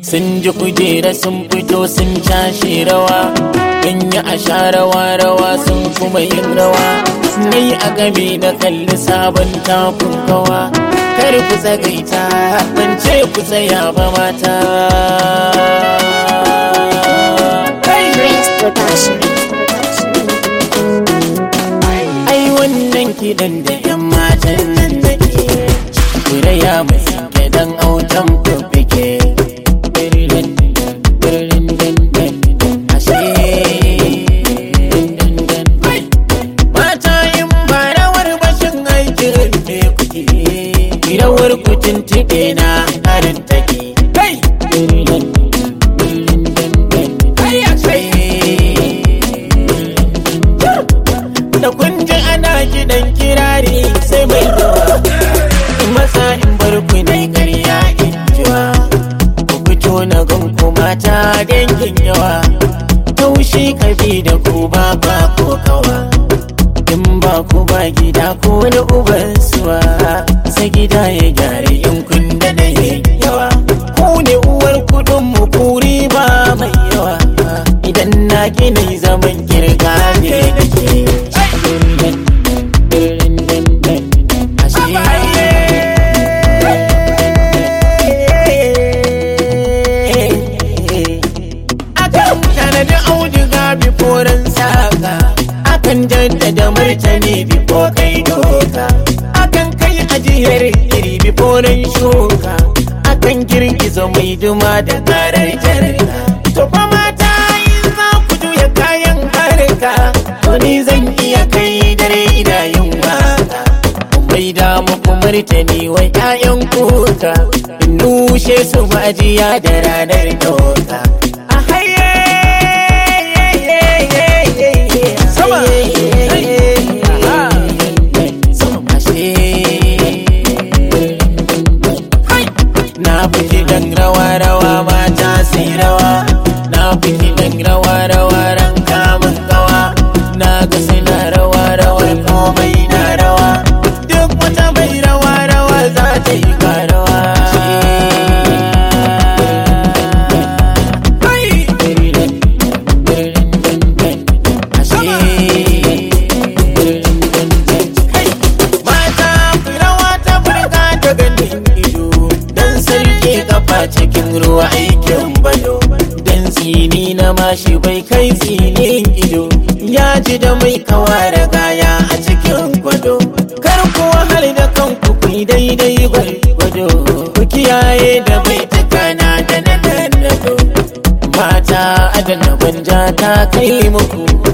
sun ji kujera sun fito sun cashe rawa in yi a sha rawa rawa sun kuma yin rawa ni a game da kalli sabon takun kawa kar ku tsagaita ban ce ku tsaya ba mata Prince Production. ai wannan kiɗan da yan matan nan nake kuraya mai gidan autan fufike mata in ba rawar bashin aikin me kuke rawar kucin tiɗe na harin take kai da kun ji ana kiɗan kirari sai mai yawa in masa in bar ku na ƙarya in jiwa ku fito na gan ku mata dangin yawa taushi kabi da ku ba ba ko kawa in ba ku ba gida ko wani uban suwa sai gida ya gyara in kun da na yawa ku ne uwar kudin mu kuri ba mai yawa idan na gina zaman kirga ne nake Akan tanadi auduga biforan saka Akan jaddada martani bifo kai doka Akan kai ajiyar iri biforan shuka Akan girgiza mai duma da karar jarka To fa mata in za ku juya kayan harka To ni zan iya kai dare ina yin waka bai da muku martani wai ƴaƴan kuka in nushe su majiya da ranar doka a haye sama na fi kiɗan rawa rawa mata sai rawa na fi kiɗan rawa rawa ran kamun gawa na ga suna rawa rawa komai na rawa duk wata mai rawa rawa za ta yi karawa mata rawa ta burga ta ganin ido dan sarki kafa cikin ruwa aikin bado dan tsini na mashi bai kai tsinin ido ya ji da mai kawa da gaya a cikin gwado kar ku wahal da kanku ku yi daidai gwado ku kiyaye da mai tukana da na dandado mata adana banja ta kai muku